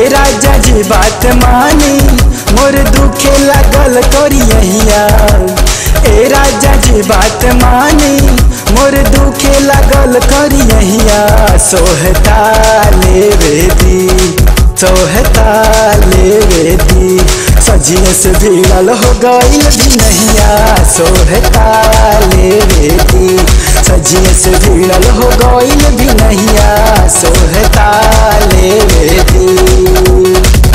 ए राजा जी बात मानी मोर दुखे लागल करियहिया ए राजा जी बात मानी मोर दुखे लागल करियहिया सोहता लेवे दी सोहता लेवे दी सजिए से भिड़ल हो गईल भी नहिया सोहता लेवे दी सजिए से भिड़ल हो गईल भी नहिया सोहता लेवे दी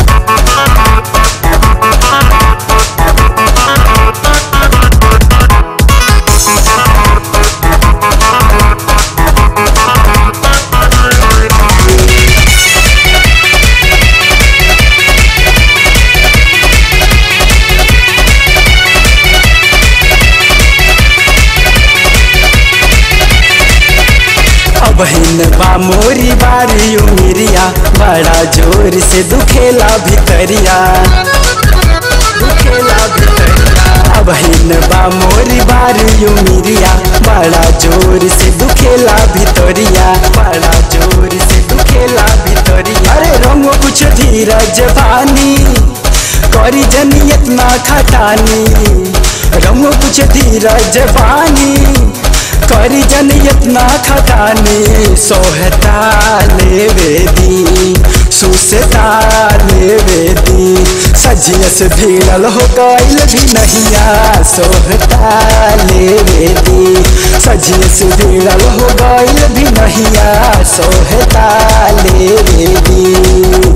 अब हिन बा मोरी बारी उमिरिया बड़ा जोर से दुखेला भितरिया दुखेला भितरिया अब हिन बा मोरी बारी उमिरिया बड़ा जोर से दुखेला भितरिया बड़ा जोर से दुखेला भितरिया अरे रंग कुछ धीरज पानी करी जनियत ना खटानी रंग कुछ धीरज पानी करी जनियत ना खटानी सोहता लेवे दी सुसता लेवे दी सजिया से भीड़ल हो गईल भी नहिया सोहता लेवे दी सजिया से भीड़ल हो गईल भी नहिया सोहता लेवे दी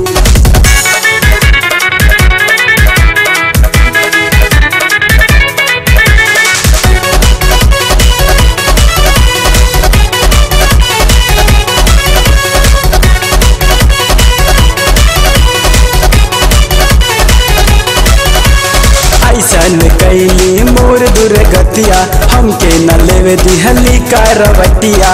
ऐसन कैली मोर दुर्गतिया हमके न लेवे दिहली करवटिया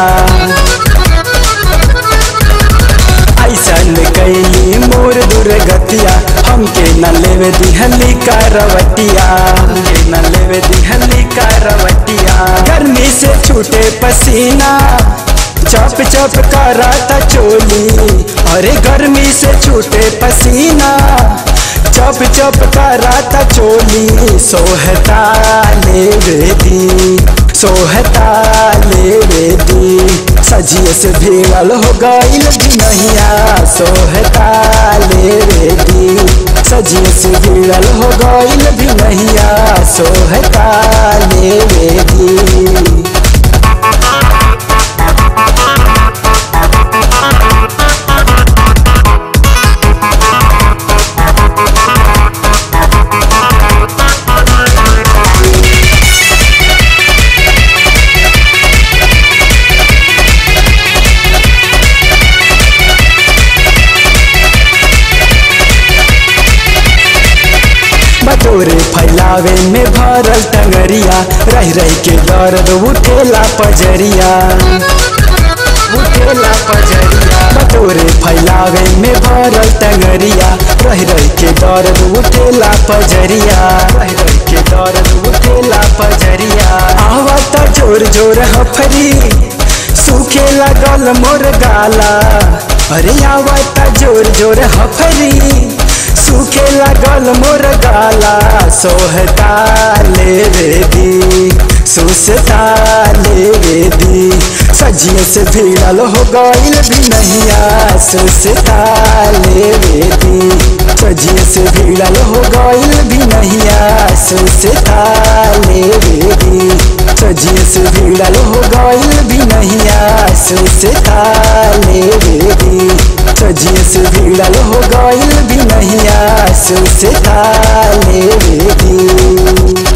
ऐसन कैली मोर दुर्गतिया हमके न लेवे दिहली करवटिया हमके न लेवे दिहली करवटिया गर्मी से छूटे पसीना चप चप कराता चोली अरे गर्मी से छूटे पसीना चप चप कराता चोली सोहता लेवे दी सोहता लेवे दी सजिए से भीड़ल हो गईल भी नहिया सोहता लेवे दी सजिए से भीड़ल हो गईल भी नहिया सोहता लेवे दी बटोरे फैलावे में भरल टंगरिया रह रह के दर्द उठेला पजरिया उठेला पजरिया बटोरे फैलावे में भरल टंगरिया रह रह के दर्द उठेला पजरिया रह रह के दर्द उठेला पजरिया आवत जोर जोर हफरी सूखे लगल मोर गाला अरे आवत जोर जोर हफरी सूखे लगल मोर गाला सोहता लेवे दी सुसता लेवे दी सजिए से भीड़ल हो गईल भी नहिया सुसता लेवे दी सजिए से भीड़ल हो गईल भी नहिया सुसता लेवे दी सजिए से भीड़ल हो गईल भी नहिया सुसता लेवे दी सजिए से भीड़ल हो गईल भी नहिया सुसता लेवे दी